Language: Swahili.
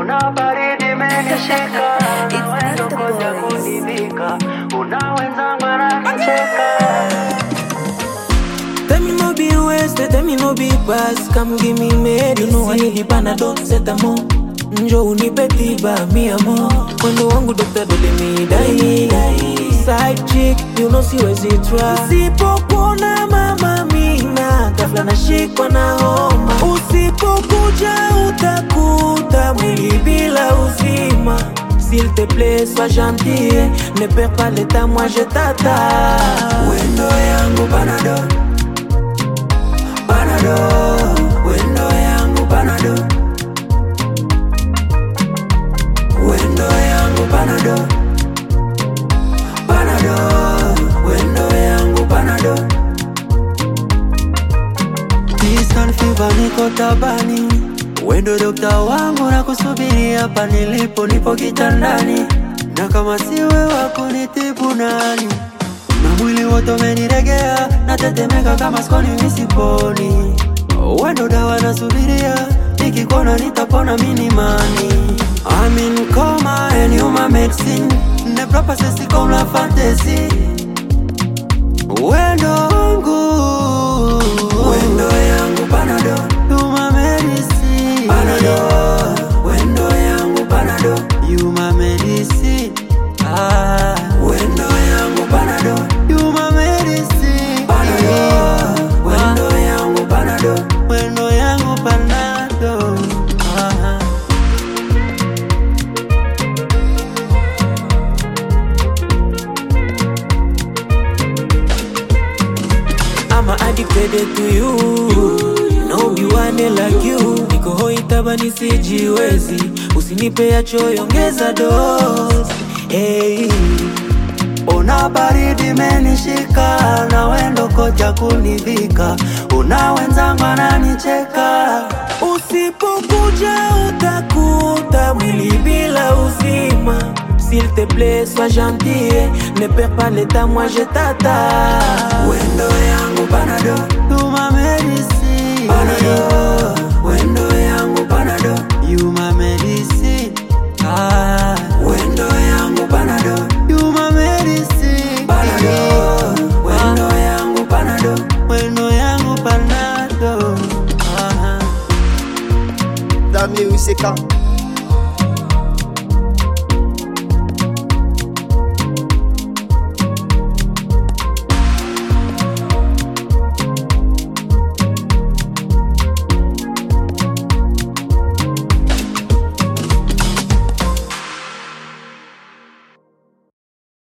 una baridi imenishika, It's wendo Mr. koja Boys. kunivika, una wenzangu wananicheka. Tell me no be wasted, tell me no be pass Come give me medicine You know I need the panadol, set a mo Njo unipe tiba, mi amo Mwendo wangu dokta dole mi dai Side chick, you know siwezi try Usipokuona mama mina Ghafla nashikwa na homa Usipokuja utakuta mwili bila uzima S'il te plaît, sois gentil Ne perds pas l'état, moi je t'attends Wendo yangu panadol Panado, wendo yangu Panado, wendo yangu Panado, Panado, wendo yangu Panado. Distant fever niko tabani, wendo dokta wangu na kusubiri hapa nilipo, nipo kitandani, na kama siwe wako nitibu nani? Na mwili wote umeniregea, natetemeka kama skoni misiponi. Wendo dawa nasubiria, nikikona nitapona minimani. I'm in coma and you my medicine, ne propa sesi comme la fantaisie. Wendo wangu Wendo yangu Panado, You my medicine Panado, wendo yangu Panado, You my medicine ah. wendo yangu Panado, You my medicine Panado, wendo yangu Panado. Wendo yangu panado ah. I'm addicted to you No be one like you Niko hoi tabani sijiwezi Usinipe ya choyo ongeza dose hey. Una baridi menishika na wendo koja kunivika Una wenzangu ananicheka Usipokuja utakuta mwili bila uzima S'il te plaît, sois gentil Ne perds pas l'état, moi je t'attends Wendo yangu Panado, You my medicine Panado Wendo yangu Panado, You my medicine ah. wendo yangu Panado You my medicine Panado, wendo yangu Panado Wendo yangu panado ah. The music